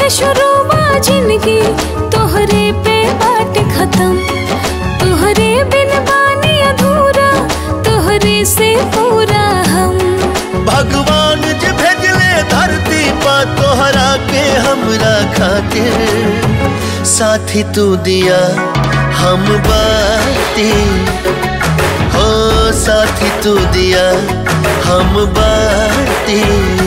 शुरू बा जिंदगी तोहरे पे बाट खत्म तोहरे बिन बानी अधूरा तोहरे से पूरा हम भगवान जे भेजले धरती पा तोहरा के हमरा खातिर साथी तू दिया हम बाती हो साथी तू दिया हम बाती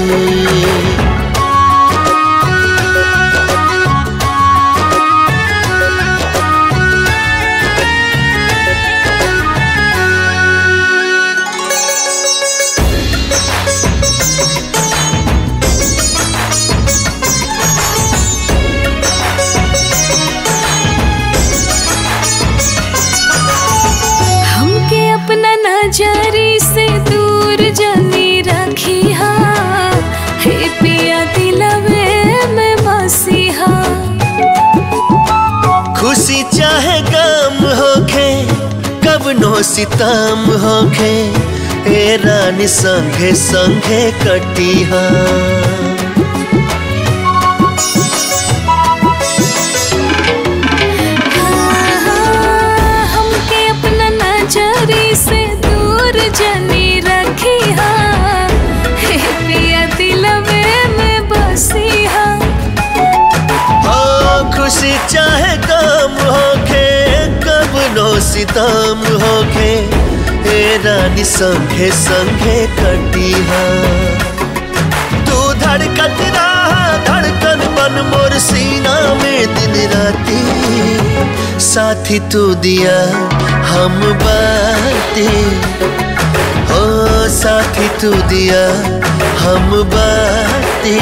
हमके अपना नजरी से दूर जनी रखी हा हे पिया दिलवे में बसिहा खुशी चाहे गम होखे कवनो सितम होखे ए रानी संगे संगे कटिहा हमके अपना नजरी से दूर जनी रखी हा हे पिया दिलवे में बसिहा हो खुशी चाहे गम होखे कवनो सितम होखे ए रानी संगे संगे कटिहा तू धड़कत रहा धड़कन बन मोर सीना में दिन राती साथी तू दिया हम बाती हो साथी तू दिया हम बाती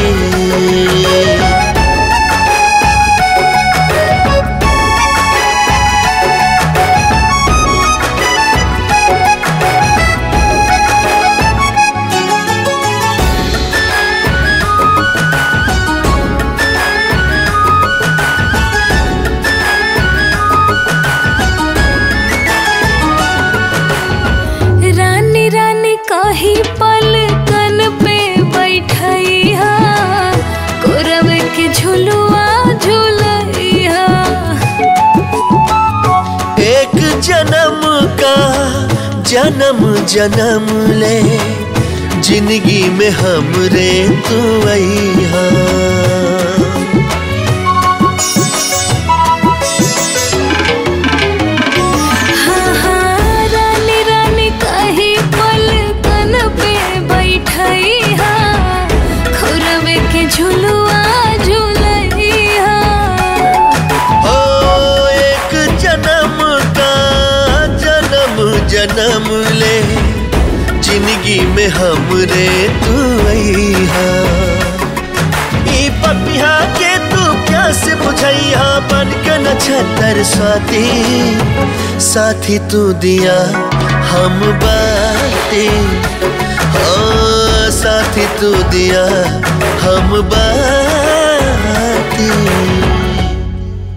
रानी रानी कही पल कन पे बैठैहा कोरब के झुलुआ झुलैहा एक जन्म का जन्म जन्म ले जिंदगी में हमरे तू अइहा हाँ हाँ रानी रानी कही पल कन पे बैठैहा कोरब के झुलुआ झुलैहा हो एक जन्म का जन्म जन्म ले जिंदगी में हमरे तू अइहा ई पपिहा के तू प्यास बुझैहा बन के नक्षत्र स्वाति साथी तू दिया हम बाती हो साथी तू दिया हम बाती